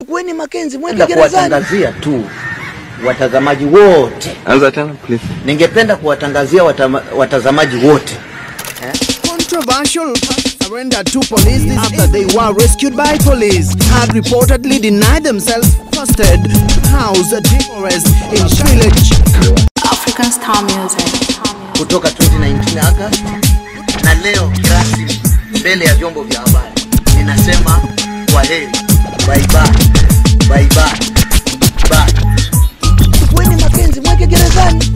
chukueni Makenzi mweke Napenda gerezani. kuwatangazia tu watazamaji wote, Anza tena please. ningependa kuwatangazia watama, watazamaji wote Controversial surrendered to police after they were rescued by police had reportedly denied themselves first aid house a terrorist in Sri Lanka. African Star Music. kutoka 2019 August, na leo rasmi mbele ya vyombo vya habari ninasema kwa heri, bye bye, bye bye, bye. Chukueni Makenzi mweke gerezani.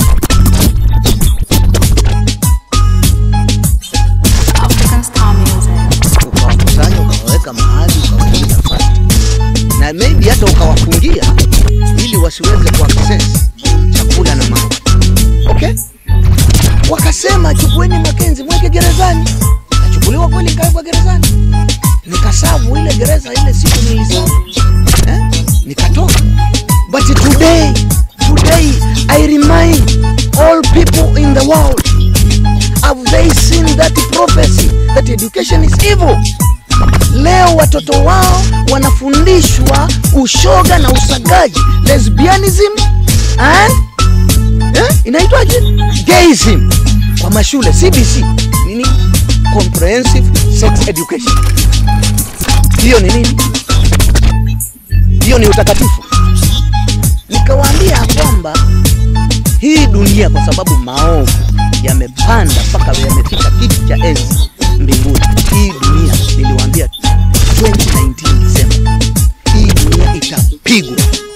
African Star Music. Ukawakusanya ukawaweka mahali ukawaingiza nafasi, na maybe hata ukawafungia ili wasiweze kuaccess chakula na maji. Okay, wakasema chukueni Makenzi mweke gerezani. Kachukuliwa kweli, nikawekwa gerezani, nikasavu ile gereza ile siku nilisavu eh? nikatoka. But today, today I remind all people in the world have they seen that prophecy that education is evil leo watoto wao wanafundishwa ushoga na usagaji lesbianism and eh, inaitwaje gayism kwa mashule cbc nini comprehensive sex education hiyo ni nini hiyo ni utakatifu nikawaambia kwamba hii dunia kwa sababu maovu yamepanda mpaka yamefika kiti cha enzi mbinguni. Hii dunia niliwaambia 2019 Desemba, hii dunia itapigwa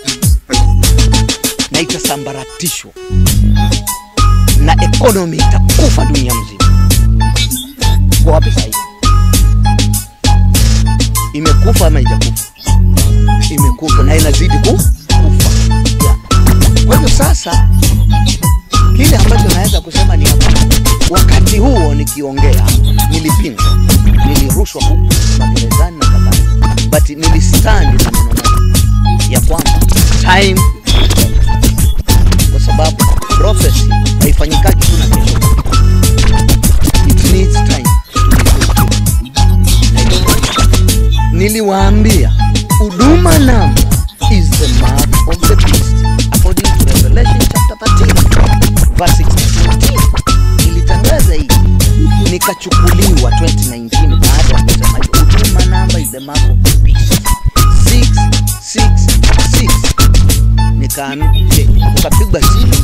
na itasambaratishwa na ekonomi itakufa dunia mzima. Kwa wapi sasa hivi? Imekufa ama ijakufa? Imekufa na inazidi ku- kufa. Yeah. Kwa hivyo sasa kile ambacho naweza kusema ni hapa, wakati huo nikiongea nilipingwa, nilirushwa huku magerezani na kadhalika, but nilistandi na neno moja ya kwamba time, kwa sababu prophecy haifanyikaji tu na kesho, it needs time to be fulfilled. Niliwaambia huduma namba is the mark of the beast according to Revelation chapter 13 verse 16. Nilitangaza hii nikachukuliwa 2019 baada ya kusema huduma namba is the mark of the beast 666 nikaambia ukapigwa simu